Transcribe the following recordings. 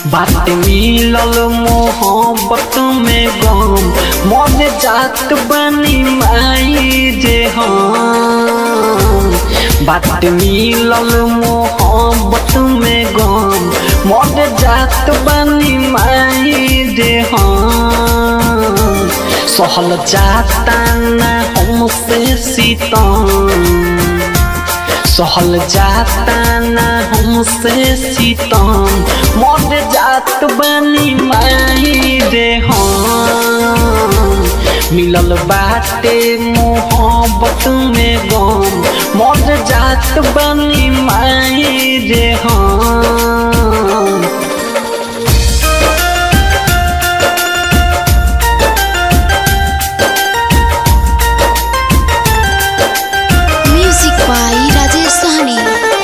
बात मिलल मोहब्बत में गम मन जात बनी माई जे हम बात मिलल मोहब्बत में गम मन जात बनी माई जे हम सहल जाता ना हमसे सीतम सहल जाता ना हमसे सीतम मर जात बनी माई रे हम मिलल बाटे मोहब्बत में गम मर जात बनी माई रे हम म्यूजिक बाई राजेश सहनी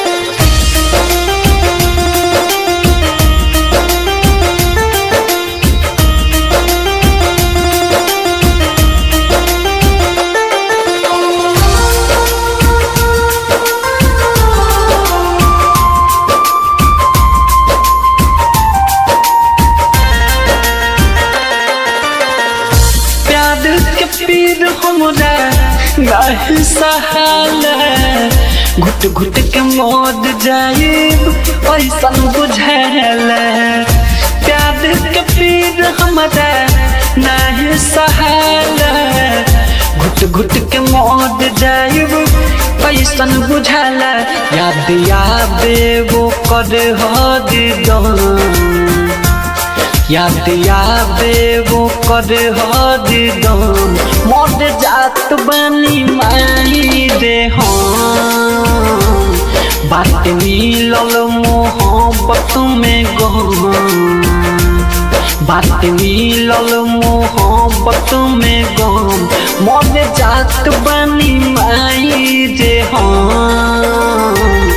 प्यार के पीर हमरा नहीं सहाल घुट घुट के मौत जाइब ऐसन बुझाल प्यार के पीर हमरा नहीं सहाल घुट घुट के मौत जाइब ऐसन बुझाल याद आवे वो कर हद दम याद आवे वो कर हद दम मर जात बनी माई रे हम बात मिलल मोहब्बत में गम बात मिलल मोहब्बत में गम मर जात बनी माई रे हम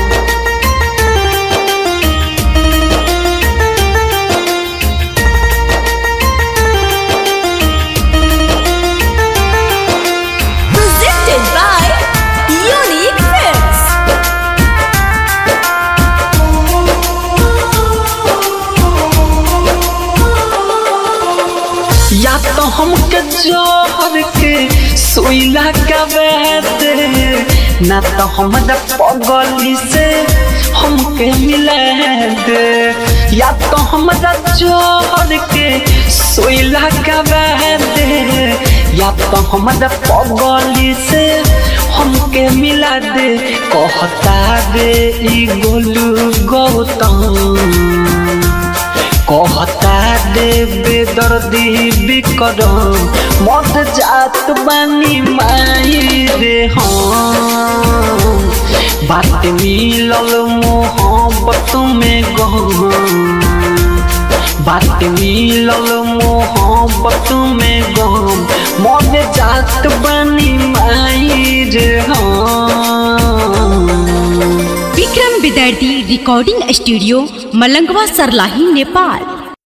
presented by Unique Films. या तो हमके जोहर के सोइला का दे ना तो हमरा पगली से हमके मिला दे या तो हमरा जोहर के सोइला का दे या तो हमरा पगली से हमके मिला दे कहता रे ई गोलू गौतम कहता देवे दर्दी बिकरम मत जात बानी माई रे हम बात मिलल मोहब्बत में गम बात मिलल मोहब्बत में गम मत जात बानी माई रे हम विक्रम विद्यार्थी रिकॉर्डिंग स्टूडियो मलंगवा सरलाही नेपाल